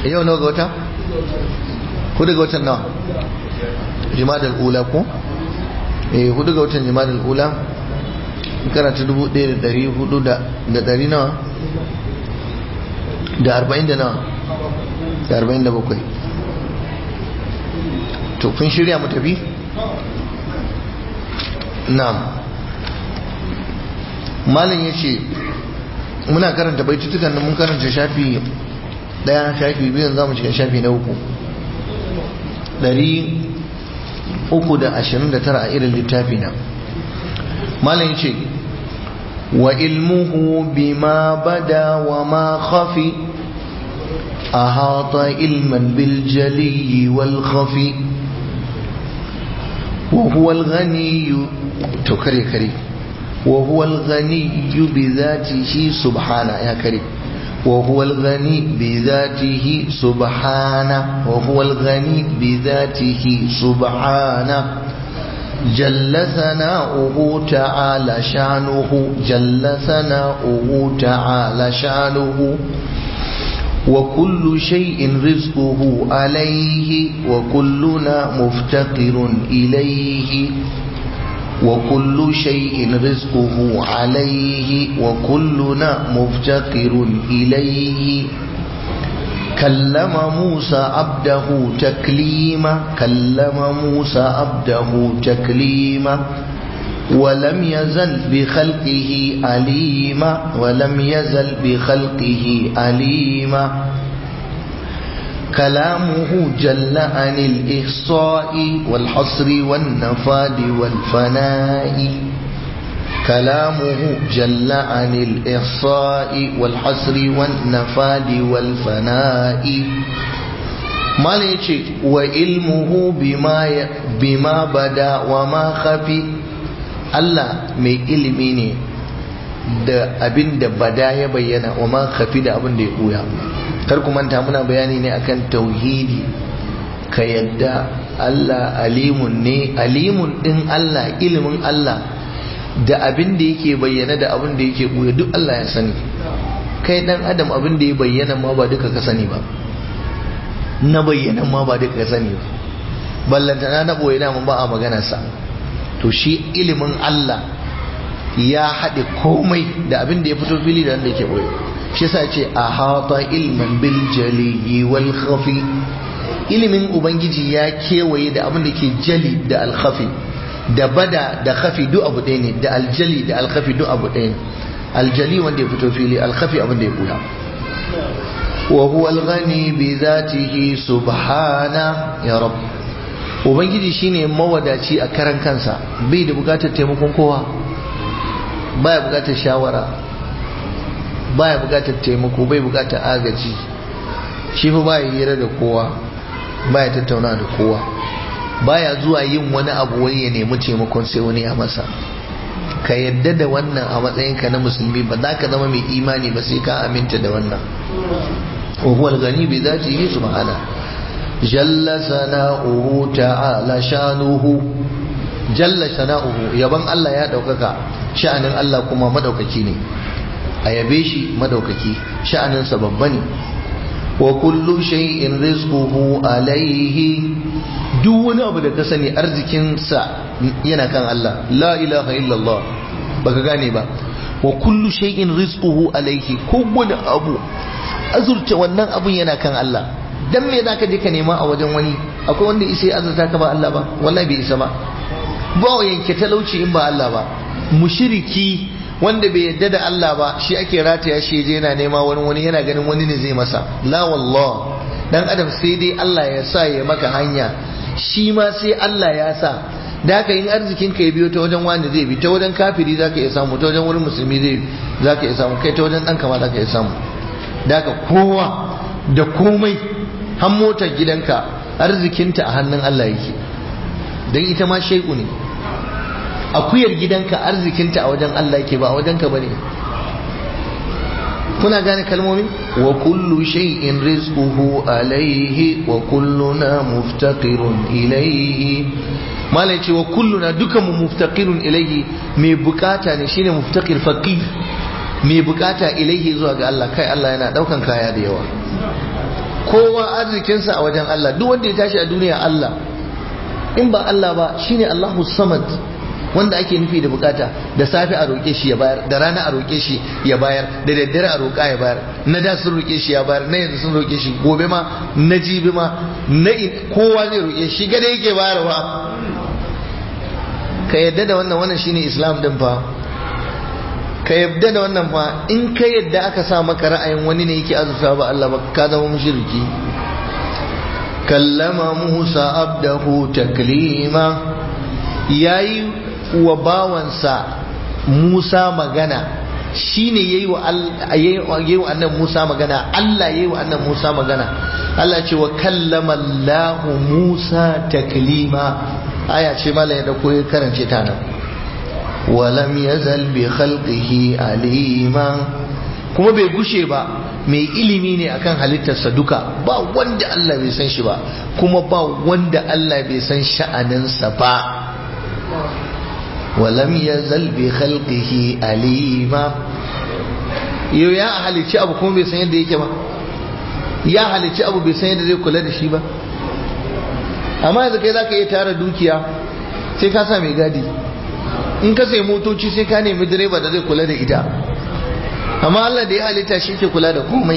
yau nawa ga wata hudu ga watan nawa jimadal ula ko eh hudu ga watan jimadal ula karanta dubu ɗaya da ɗari hudu da ɗari nawa da arba'in da nawa da arba'in da bakwai to kun shirya mu tafi na'am malam ya ce muna karanta baitutukan nan mun karanta shafi daya shafi biyu za mu shiga shafi na uku dari uku da ashirin da tara a irin littafi na malam ya ce wa ilmuhu bima bada wa ma khafi أحاط علما بالجلي والخفي وهو الغني تكري كري وهو الغني بذاته سبحانه يا كريم وهو الغني بذاته سبحانه وهو الغني بذاته سبحانه جل ثناؤه تعالى شانه جل ثناؤه تعالى شانه وكل شيء رزقه عليه وكلنا مفتقر إليه وكل شيء رزقه عليه وكلنا مفتقر إليه كلم موسى عبده تكليما كلم موسى عبده تكليما ولم يزل بخلقه أليما ولم يزل بخلقه أليما كلامه جل عن الإحصاء والحصر والنفاد والفناء كلامه جل عن الإحصاء والحصر والنفاد والفناء ما ليش وعلمه بما بما بدا وما خفي Allah mai ilimi ne da abin da bada ya bayyana wa ma kafi da abin da ya ɓuya kar ku manta muna bayani ne akan tauhidi ka yadda Allah alimun ne alimun din Allah ilimin Allah da abin da yake bayyana da abin da yake ɓuya duk Allah ya sani kai dan adam abin da ya bayyana ma ba duka ka sani ba na bayyana ma ba duka ka sani ba ballantana na ɓoye na ba a maganarsa to shi ilimin Allah ya haɗe komai da abin da ya fito fili da wanda yake boye shi yasa ce a hata ilman bil jali wal khafi ilimin ubangiji ya kewaye da abin da ke jali da al khafi da bada da khafi duk abu ɗaya ne da aljali da al khafi duk abu ɗaya ne aljali wanda ya fito fili al khafi abin da ya buya wa huwa al ghani bi zatihi subhana ya rabb ubangiji shine mawadaci a karan kansa bai da bukatar taimakon kowa baya bukatar shawara baya bukatar taimako bai bukatar agaji shi fa baya hira da kowa baya tattauna da kowa baya zuwa yin wani abu wani ya nemi taimakon sai wani ya masa ka yadda da wannan a matsayinka na musulmi ba za ka zama mai imani ba sai ka aminta da wannan wa huwa al-ghani bi dhatihi subhanahu jalla sana'uhu ta'ala shanuhu jalla sana'uhu yaban Allah ya daukaka sha'anin Allah kuma madaukaki ne a yabe shi madaukaki sha'anin sa babba ne wa kullu shay'in rizquhu alayhi duk wani abu da ka sani arzikin sa yana kan Allah la ilaha illallah baka gane ba wa kullu shay'in rizquhu alayhi kowane abu azurta wannan abun yana kan Allah dan me zaka je ka nema a wajen wani akwai wanda isa ya azurta ka ba Allah ba wallahi bai isa ba ba yanke talauci in ba Allah ba mushriki wanda bai yadda da Allah ba shi ake rataya shi je yana nema wani wani yana ganin wani ne zai masa la wallah dan adam sai dai Allah ya sa ya maka hanya shi ma sai Allah ya sa da haka in arzikin ka ya biyo ta wajen wani zai bi ta wajen kafiri zaka iya samu ta wajen wurin musulmi zai zaka iya samu kai ta wajen dan kama zaka iya samu da haka kowa da komai har motar gidanka arzikinta a hannun Allah yake don ita ma shaiku ne akuyar gidanka arzikinta a wajen Allah yake ba a wajenka bane kuna gane kalmomin wa kullu shay'in rizquhu alayhi wa kulluna muftaqirun ilayhi malai ce wa kulluna dukan mu muftaqirun ilayhi mai bukata ne shine muftaqir faqir mai bukata ilayhi zuwa ga Allah kai Allah yana daukan kaya da yawa kowa arzikinsa a wajen Allah duk wanda ya tashi a duniya Allah in ba Allah ba shine Allahu samad wanda ake nufi da bukata da safe a roƙe shi ya bayar da rana a roƙe shi ya bayar da daddare a roƙa ya bayar na da sun roƙe shi ya bayar na yanzu sun roƙe shi gobe ma na jibi ma na kowa zai roƙe shi gada yake bayarwa ka yadda da wannan wannan shine islam din fa ka yadda da wannan fa in ka yadda aka sa maka ra'ayin wani ne yake azurta ba Allah ba ka zama mushriki kallama Musa abdahu taklima yayi wa bawansa Musa magana shine yayi wa yayi wa annabi Musa magana Allah yayi wa annabi Musa magana Allah ce wa kallama Allah Musa taklima aya ce mallan ya dauko ya karance ta nan walam yazal bi khalqihi alima kuma bai gushe ba mai ilimi ne akan halittarsa duka ba wanda Allah bai san shi ba kuma ba wanda Allah bai san sha'aninsa ba walam yazal bi khalqihi alima yau ya halicci abu kuma bai san yadda yake ba ya halicci abu bai san yadda zai kula da shi ba amma yanzu kai zaka iya tara dukiya sai ka sa mai gadi in ka sai motoci sai ka nemi direba da zai kula da ita amma Allah da ya halitta shi ke kula da komai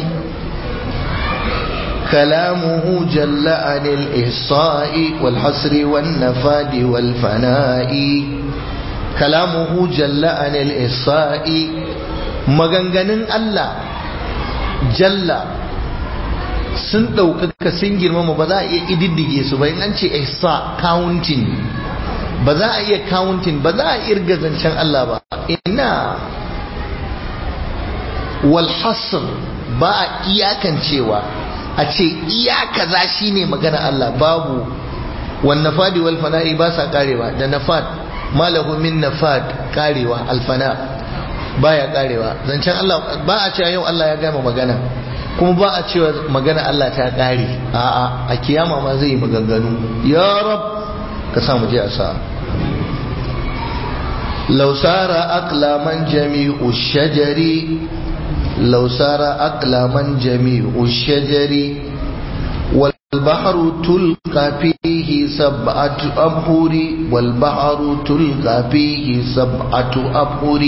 kalamuhu jalla anil ihsa'i wal hasri wan nafadi wal fana'i kalamuhu jalla anil ihsa'i maganganun Allah jalla sun ɗaukaka sun girmama ba za a iya ididdige su ba in an ce ihsa counting ba za a iya counting ba za a irga zancen Allah ba ina wal hasr ba a iyakancewa a ce iyaka za shi ne magana Allah babu wan nafadi wal fana'i ba sa karewa da nafad malahu min nafad karewa alfana baya karewa zancen Allah ba a cewa yau Allah ya gama magana kuma ba a cewa magana Allah ta kare a'a a kiyama ma zai yi maganganu ya rab ka sa mu je a sa لو سار أقلاما جميع الشجر لو سار أقلاما جميع الشجر والبحر تلقى فيه سبعة أبحر والبحر تلقى فيه سبعة أبحر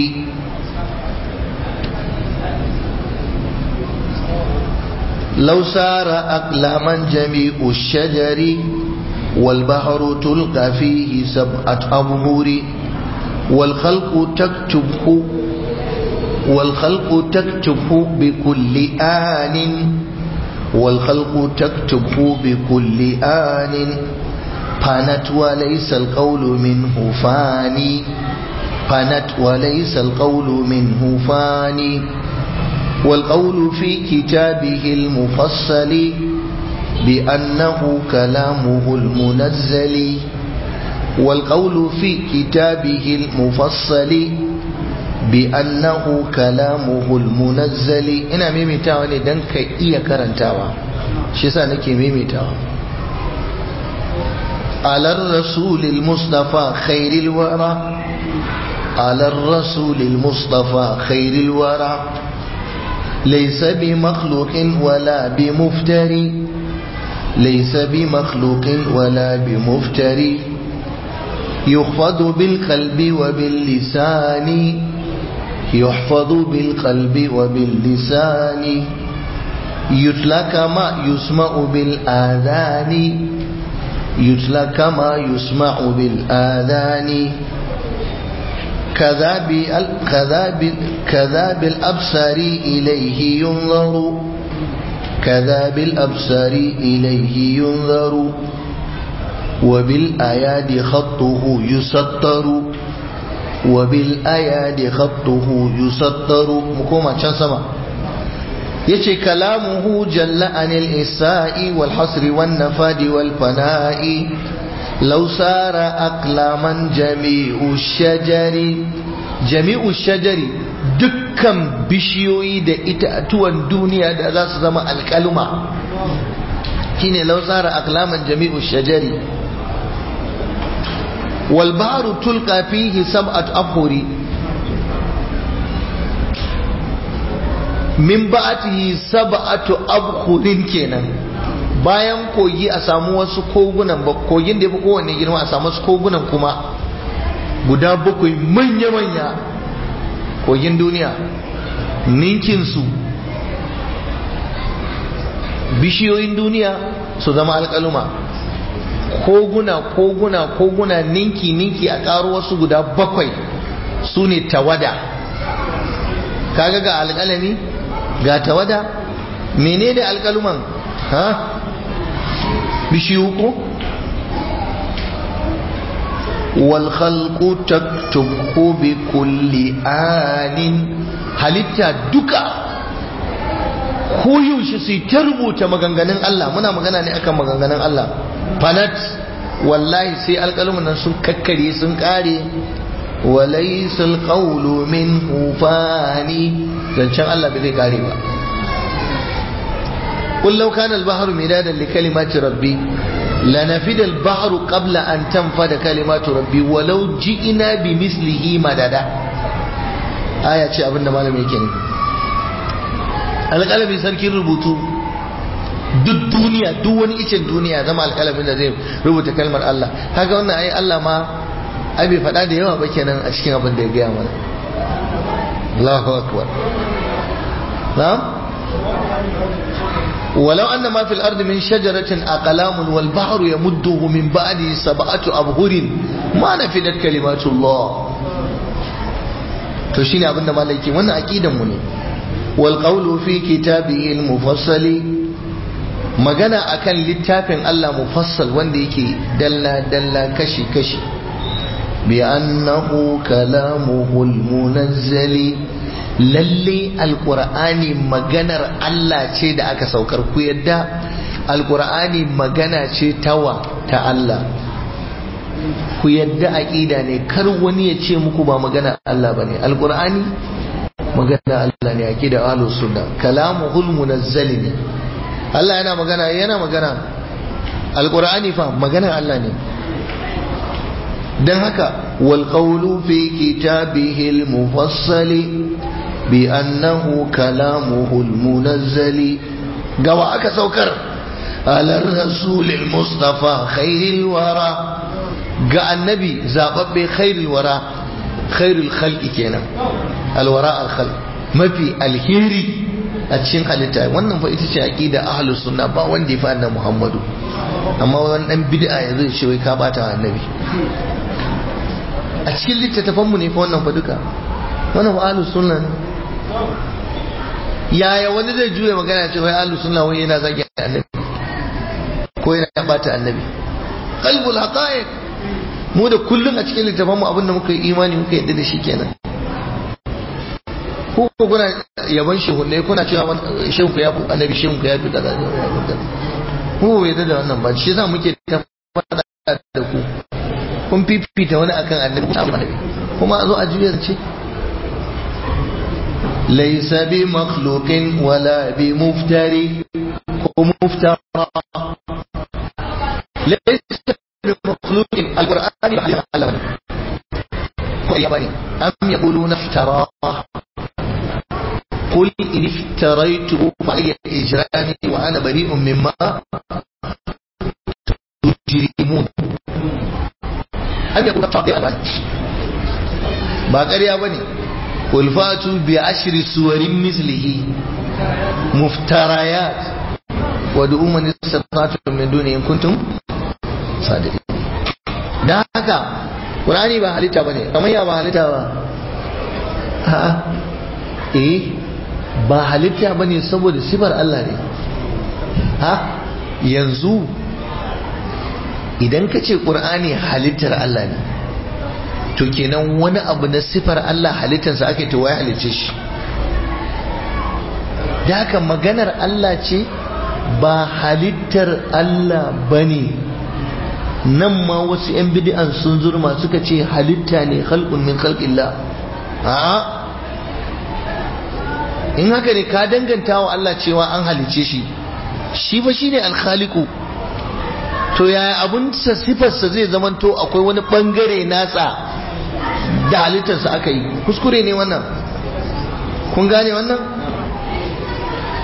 لو سار أقلاما جميع الشجر والبحر تلقى فيه سبعة أبحر والخلق تكتبه والخلق تكتبه بكل آن والخلق تكتبه بكل آن فانت وليس القول منه فاني فانت وليس القول منه فاني والقول في كتابه المفصل بأنه كلامه المنزل والقول في كتابه المفصل بأنه كلامه المنزل ina maimaitawa ne don ka iya karantawa shi sa nake maimaitawa على الرسول المصطفى خير الورى على الرسول المصطفى خير الورى ليس بمخلوق ولا بمفتري ليس بمخلوق ولا بمفتري يخفض بالقلب وباللسان يحفظ بالقلب وباللسان يتلى كما يسمع بالآذان يتلى كما يسمع بالآذان كذا كذا كذا بالأبصار إليه ينظر كذا بالأبصار إليه ينظر وبالآياد خطه يسطر وبالآياد خطه يسطر مكوما كان سما يتي كلامه جل عن الإساء والحصر والنفاد والفناء لو سار أقلاما جميع الشجر جميع الشجر dukkan bishiyoyi da itatuwan duniya da za su zama alkaluma shine law tsara aklaman jami'u shajari wal bahru tulqa fihi sab'at abhuri min ba'atihi sab'atu abhurin kenan bayan kogi a samu wasu kogunan ba kogin da ya fi kowanne girma a samu wasu kogunan kuma guda bakwai manya-manya kogin duniya ninkinsu bishiyoyin duniya su zama alƙaluma koguna koguna koguna ninki ninki a ƙaro wasu guda bakwai su ne tawada kaga ga alƙalami ga tawada menene alƙaluman ha bishiyu ko wal khalqu taktubu bi kulli anin halitta duka koyaushe su ta rubuta maganganun Allah muna magana ne akan maganganun Allah fanat wallahi sai alƙalumin nan sun kakkare sun kare walaysa alqawlu minhu fani zancen Allah bai zai kare ba قل لو كان البحر مدادا لكلمات ربي لنفد البحر قبل أن تنفد كلمات ربي ولو جئنا بمثله مددا آية شيء أبن ما لم يكن alƙalami sarkin rubutu duk duniya duk wani icen duniya zama alƙalamin da zai rubuta kalmar Allah kaga wannan ai Allah ma ai bai faɗa da yawa ba kenan a cikin abin da ya gaya mana Allahu akbar na'am ولو أن ما في الأرض من شجرة أقلام والبحر يمده من بعده سبعة أبهر ما نفدت كلمات الله تشيني أبن مالكي وانا أكيدا مني والقول في كتابه المفصل magana akan littafin Allah mufassal wanda yake dalla dalla kashi kashi bi annahu kalamuhul munazzali lalle alkur'ani maganar Allah ce da aka saukar ku yadda alkur'ani magana ce tawa ta Allah ku yadda aqida ne kar wani ya ce muku ba magana Allah bane alkur'ani magana Allah ne aqida ahlus sunna kalamuhul munazzal ne Allah yana magana yana magana alkur'ani fa magana Allah ne dan haka wal qawlu fi kitabihi al mufassali بأنه كلامه المنزل قوى أكا سوكر على الرسول المصطفى خير الورى قال النبي زابب خير الورى خير الخلق كينا الوراء الخلق ما في الهيري أتشين حالتا wannan fa ita ce aqida ahlus sunna ba wanda ya fa annabi Muhammadu amma wannan dan bid'a yanzu ya ce wai ka bata annabi a cikin littattafan mu ne fa wannan fa duka wannan fa ahlus sunna ne yaya wani zai juya magana ce wai ahlus sunna wai yana zagi annabi ko yana bata annabi qalbul haqa'iq mu da kullun a cikin littafin mu abinda muka yi imani muka yadda da shi kenan ko kuna yaban shehu ne kuna cewa shehu ku ya fi annabi shehu ku ya fi kaza mu bai yadda da wannan ba shi yasa muke ta fada da ku kun fifita wani akan annabi kuma a zo a juya ce ليس بمخلوق ولا بمفتري مفترى ليس بمخلوق القرآن يعلم أم يقولون افتراه قل إن افتريته فعلي إجرامي وأنا بريء مما تجرمون أم يقولون افتراه ba ƙarya ba ne قل فاتوا بعشر سور مثله مفتريات ودعوا من استطعتم من دونه إن كنتم صادقين da haka Qur'ani ba halitta bane kamar ya ba halitta ba ha eh ba halitta bane saboda sifar Allah ne ha yanzu idan ka ce Qur'ani halittar Allah ne to kenan wani abu na sifar Allah halittarsa ake to wai halicce shi da haka maganar Allah ce ba halittar Allah bane nan ma wasu 'yan bid'an sun zurma suka ce halitta ne khalqun min khalqillah a'a in haka ne ka danganta wa Allah cewa an halicce shi shi fa shine alkhaliqu to yaya abun sa sifarsa zai zamanto akwai wani bangare nasa da halittarsa aka yi kuskure ne wannan kun gane wannan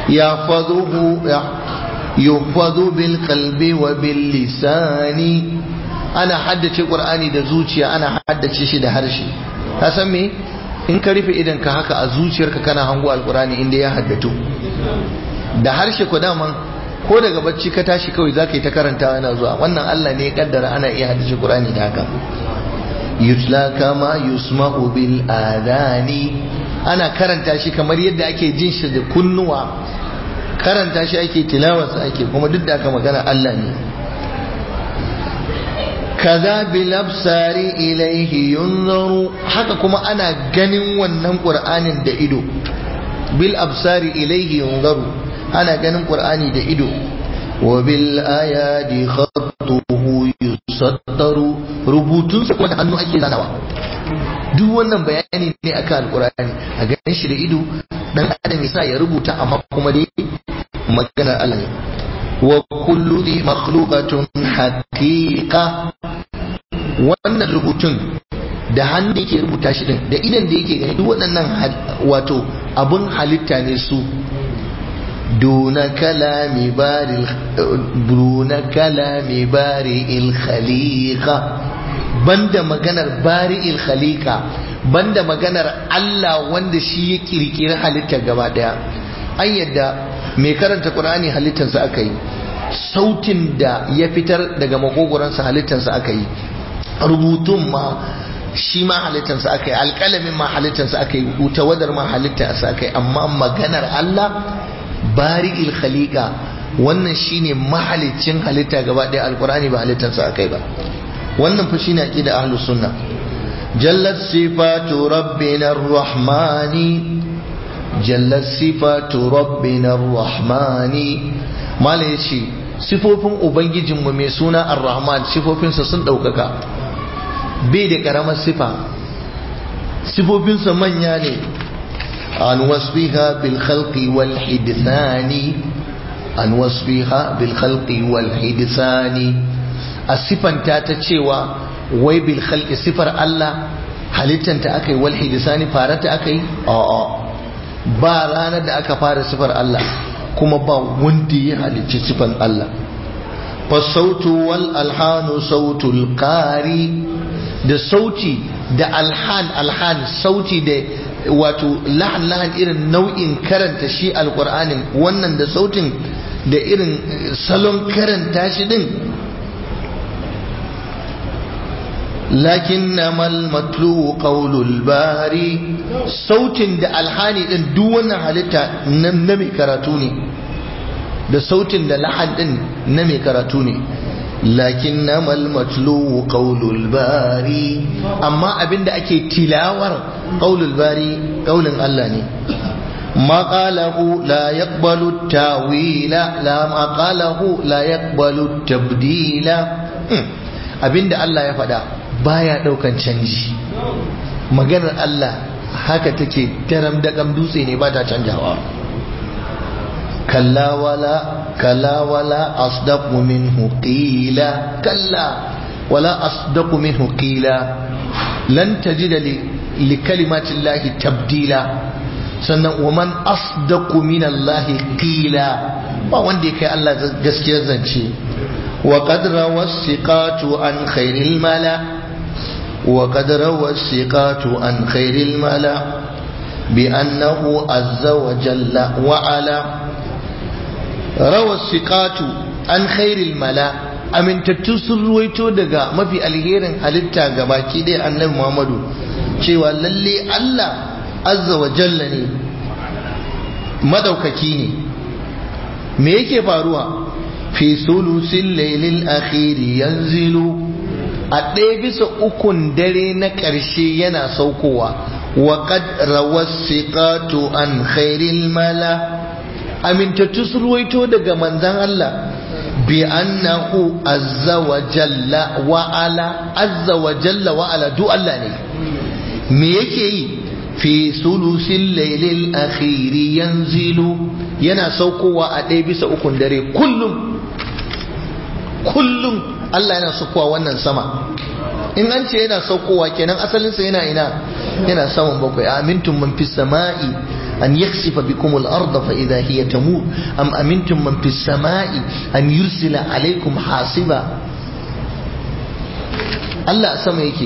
yahfazuhu yuhfazu bil qalbi wa bil lisani ana haddace qur'ani da zuciya ana haddace shi da harshe ka san me in ka rufe idan ka haka a zuciyarka kana hango alqur'ani inda ya haddatu da harshe ko daman ko daga bacci ka tashi kawai za ka yi ta karantawa yana zuwa wannan Allah ne ya kaddara ana iya haddace qur'ani da haka yutla kama yusma'u bil adani ana karanta shi kamar yadda ake jin shi da kunnuwa karanta shi ake tilawarsa ake kuma duk da aka magana Allah ne kaza bil absari ilaihi yunzaru haka kuma ana ganin wannan qur'anin da ido bil absari ilaihi yunzaru ana ganin qur'ani da ido wa bil ayadi khattuhu yusaddaru rubutunsa kuma da hannu ake zanawa duk wannan bayani ne akan alqur'ani a ganin shi da ido dan adam yasa ya rubuta amma kuma dai maganar Allah ne wa kullu dhi makhluqatun haqiqa wannan rubutun da hannu yake rubuta shi din da idan da yake gani duk waɗannan wato abun halitta ne su duna kalami bari duna kalami bari il khaliqa banda maganar bari il khaliqa banda maganar Allah wanda shi ya kirkiri halittar gaba daya an yadda mai karanta qur'ani halittarsa aka yi sautin da ya fitar daga makogoransa halittarsa aka yi rubutun ma shi ma halittarsa aka yi alƙalamin ma halittarsa aka yi tawadar ma halittarsa aka yi amma maganar Allah bari khaliqa wannan shine mahalicin halitta gaba ɗaya alƙur'ani ba halittarsa aka yi ba wannan fa shine aqida ahlus sunna jallat sifatu rabbina rahmani jallat sifatu rabbina rahmani mala yace sifofin ubangijinmu mai suna ar-rahman sifofinsa sun ɗaukaka bai da ƙaramar sifa sifofinsa manya ne an wasfiha bil khalqi wal hidthani an wasfiha bil khalqi wal hidthani a sifanta ta cewa wai bil khalqi sifar Allah halittanta aka yi wal hidthani farata aka yi a'a ba ranar da aka fara sifar Allah kuma ba wanda ya halicci sifan Allah fasautu wal alhanu sautul qari da sauti da alhan alhan sauti da wato lahan lahan irin nau'in karanta shi alqur'anin wannan da sautin da irin salon karanta shi din lakinnama al-matlu qawlul bari sautin da alhani din duk wannan halitta na mai karatu ne da sautin da lahan din na mai karatu ne lakinnama al-matlu qawlul bari amma abinda ake tilawar qawlul bari qawlin Allah ne ما قاله لا يقبل التاويل لا ما قاله لا يقبل التبديل abinda Allah ya faɗa baya ɗaukan canji maganar Allah haka take daram daƙam dutse ne ba ta canjawa kalla wala kalla wala asdaqu minhu qila kalla wala asdaqu minhu qila lan tajida li kalimati llahi tabdila sannan wa man asdaqu min allahi qila ba wanda ya kai Allah gaskiyar zance wa qad rawasiqatu an khairil mala وقد روى الثقات عن خير الملا بأنه عز وجل وعلا روى الثقات عن خير الملا amintattu sun ruwaito daga mafi alherin halitta ga baki ɗaya annabi Muhammadu cewa lalle Allah azza wa jalla ne madaukaki ne me yake faruwa fi sulusil lailil akhiri yanzilu a ɗaya bisa ukun dare na ƙarshe yana saukowa wa qad rawasiqatu an khairil mala amintattu su ruwaito daga manzan Allah bi annahu azza wa jalla wa ala azza wa jalla wa ala du Allah ne me yake yi fi sulusil lailil akhiri yanzilu yana saukowa a ɗaya bisa ukun dare kullum kullum Allah yana saukowa wannan sama in an ce yana saukowa kenan asalinsa yana ina yana saman bakwai amintum man fis sama'i أن يخسف بكم الأرض فإذا هي تمور أم أمنتم من في السماء أن يرسل عليكم حاصبا الله أسمى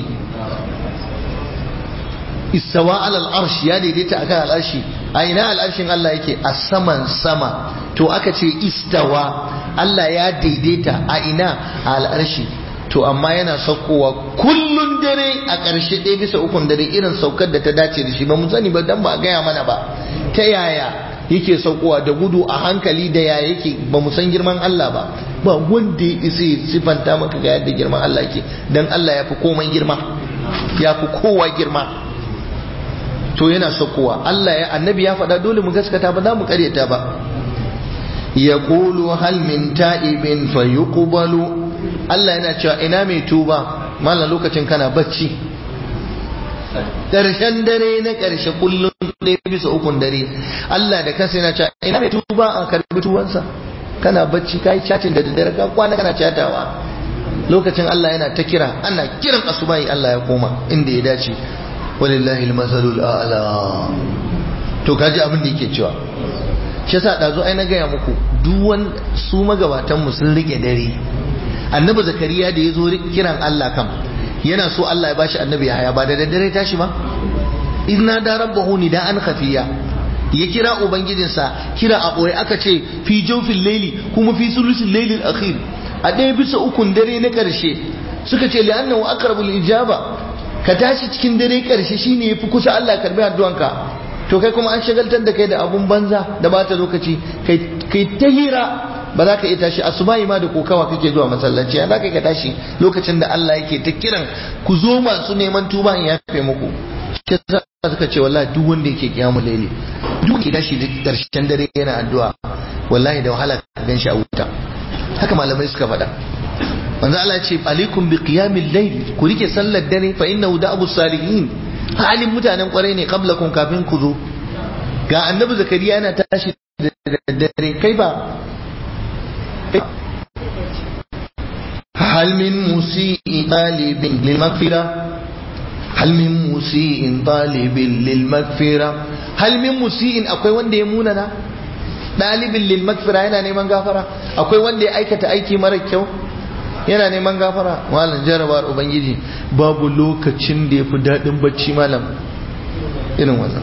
istawa alal arsh ya daidaita akan al'arshi a ina al'arshin Allah yake a saman sama to aka ce istawa Allah ya daidaita a ina a al'arshi to amma yana saukowa kullun dare a ƙarshe ɗaya bisa ukun dare irin saukar da ta dace da shi ba mu sani ba dan ba gaya mana ba ta yaya yake saukowa da gudu a hankali da yaya yake ba mu san girman Allah ba ba wanda ya isa sifanta maka ga yadda girman Allah yake dan Allah ya fi komai girma ya fi kowa girma to yana saukowa Allah ya annabi ya faɗa dole mu gaskata ba za mu karyata ba ya qulu hal min ta'ibin fayuqbalu Allah yana cewa ina mai tuba mallan lokacin kana bacci ƙarshen dare na ƙarshe kullum ɗaya bisa ukun dare Allah da kansa yana cewa ina mai tuba a karbi tubansa kana bacci ka yi cacin da daddare ka kwana kana catawa lokacin Allah yana ta kira ana kiran asubahi Allah ya koma inda ya dace walillahi almasalul a'la to kaji abin da yake cewa shi yasa dazo ai na gaya muku duk su magabatan mu sun rike dare annabi zakariya da yazo kiran Allah kam yana so Allah ya bashi annabi haya ba da daddare tashi ba inna da rabbahu nida'an khafiya ya kira ubangijinsa kira a ɓoye aka ce fi jofin laili kuma fi sulusin lailin akhir a ɗaya bisa ukun dare na ƙarshe suka ce li'annahu aqrabul ijaba ka tashi cikin dare ƙarshe shine yafi kusa Allah karbi addu'anka to kai kuma an shagaltar da kai da abun banza da bata lokaci kai kai ta hira ba za ka iya tashi asubahi ma da kokawa kake zuwa masallaci ya za ka ka tashi lokacin da Allah yake ta kiran ku zo masu neman tuba in yafe muku shi yasa suka ce wallahi duk wanda yake kiyamul laili duk ke tashi da karshen dare yana addu'a wallahi da wahala ka gan shi a wuta haka malamai suka faɗa manzo Allah ya ce alaikum bi qiyamil layl ku rike sallar dare fa innahu da'abu salihin halin mutanen kwarai ne qablakum kafin ku zo ga annabi zakariya yana tashi da dare kai ba هل من مسيء طالب للمغفرة هل من مسيء طالب للمغفرة هل من مسيء akwai wanda ya munana ɗalibin lil magfira yana neman gafara akwai wanda ya aikata aiki mara kyau yana neman gafara malam jarabar ubangiji babu lokacin da ya fi daɗin bacci malam irin wannan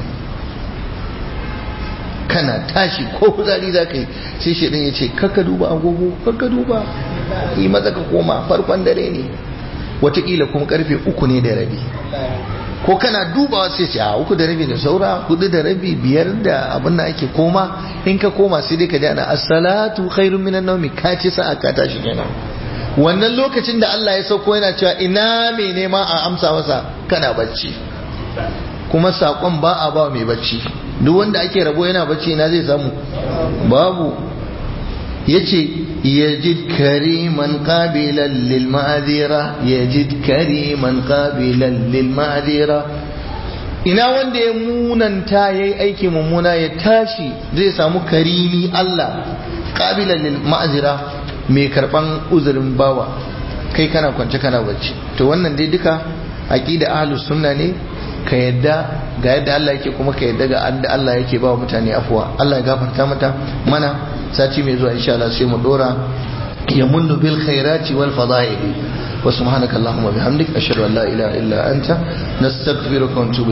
kana tashi ko kuzari za ka yi sai shaidan ya ce kaka duba agogo kaka duba yi maza ka koma farkon dare ne watakila kuma karfe uku ne da rabi ko kana dubawa sai ce a uku da rabi da saura hudu da rabi biyar da abin da ake koma in ka koma sai dai ka ji ana as-salatu khairun minan nawmi ka ce sa'a ka tashi kenan wannan lokacin da Allah ya sauko yana cewa ina mai nema a amsa masa kana bacci kuma saƙon ba a ba mai bacci duk wanda ake rabo yana bacci ina zai samu babu yace yajid kariman qabilan lil ma'dira yajid kariman qabilan lil ma'dira ina wanda ya munanta yayi aiki mummuna ya tashi zai samu karimi Allah qabilan lil ma'dira mai karban uzurin bawa kai kana kwance kana bacci to wannan dai duka aqida ahlus sunna ne ka yadda ga yadda Allah yake kuma ka yadda ga da Allah yake ba mutane afuwa Allah ya gafarta mata mana sati mai zuwa insha Allah sai mu dora ya munnu bil khairati wal fadaili wa subhanaka allahumma bihamdik ashhadu an la ilaha illa anta nastaghfiruka wa natubu